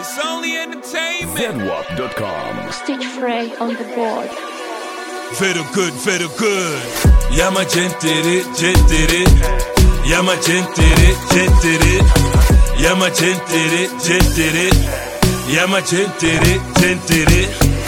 It's only entertainment. Zenwap.com. Stitch Frey on the board. Very good, very good. Yama gentere, gentere. Yama gentere, gentere. Yama gentere, gentere. Yama gentere, gentere.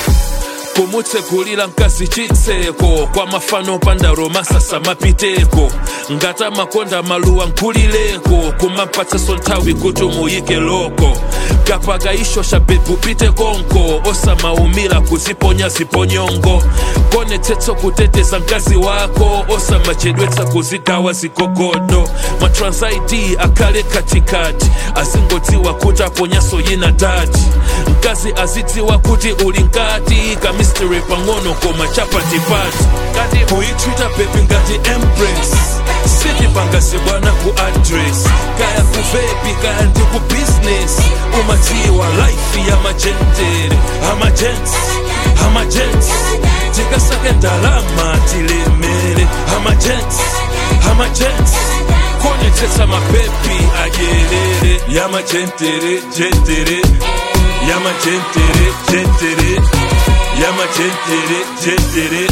kumutsekulira mkazi chitseko kwa mafano pandaro masasa mapiteko ngata makonda maluwa nkulileko kumapatsaso nthawi kuti muyike loko kapakaisho sha bebu pite konko osamaumira kuziponya ziponyongo konetsetsa kuteteza mkazi wako osamachedwetsa kuzigawa zigogodo matransaidi akhale katikati azingodziwa kuti aponyaso yina dati mkazi azidziwa kuti uli nkati kamisteri pang'ono koma chapatipati kuyitwita bebi ngati empress sitipangase bwana ku address kaya ku vepi kaya ndi ku business umadziwa life ya majentere amajents amajents tikasake ndalama tilemere amajents amajents konetsetsa mapepi adyerere yamajentere jentere yamajentere jentere yamajentere jentere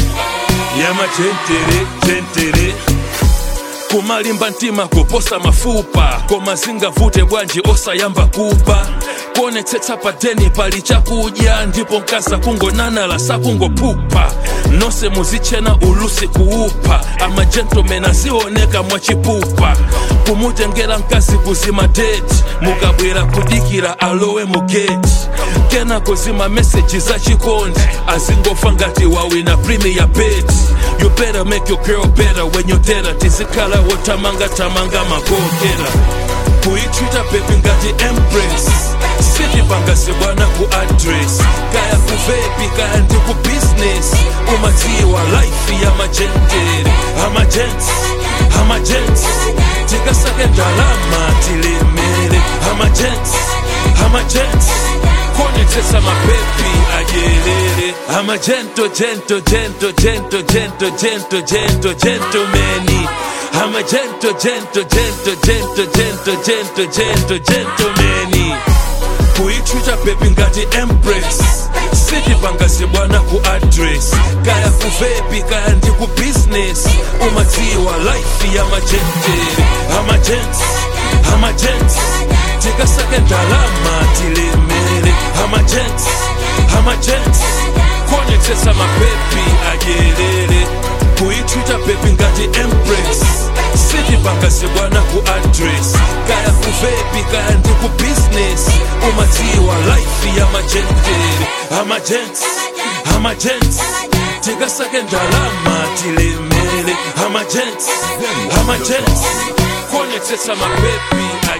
yamajentere jentere kumalimba mtima kuposa mafupa koma zingavute bwanji osayamba kupa kuonetsetsa padeni pali chakudya ndipo mkaza kungonanala sakungopupa nonse muzichena ulusi kuupa amajentomeni azioneka mwachipupa kumutengera mkazi kuzima deti mukabwera kudikira alowe mugeti kena kuzima meseji za chikondi azingofa ngati wawina premier bet you better make your girl better when you tera tizikhala wotamanga tamanga magogera kuyitwita bebi ngati empress sitipangase bwana ku address kaya ku vepi kaya ndi ku business umadziwa life ya majentere amajents amajents tikasake ndalama tilemere amajents amajents konetsetsa mapepi adyerere amajento jento jento jento jento jento jento gentomeni amajento jento jento jento jento jento jento gentomeni kuyitwita bebi ngati empress sitipangase bwana ku address kaya ku vepi kaya ndi ku business umadziwa life ya majentere amajents amajents tikasake ndalama tilemere amajents amajents konetsetsa mapepi adyerere kuyitwita bebi ngati empress sitipangase bwana ku address kaya ku vepi kaya ndi ku business umadziwa life ya majentere amajents amajents tikasake ndalama tilemere amajents amajents konetsetsa mapepi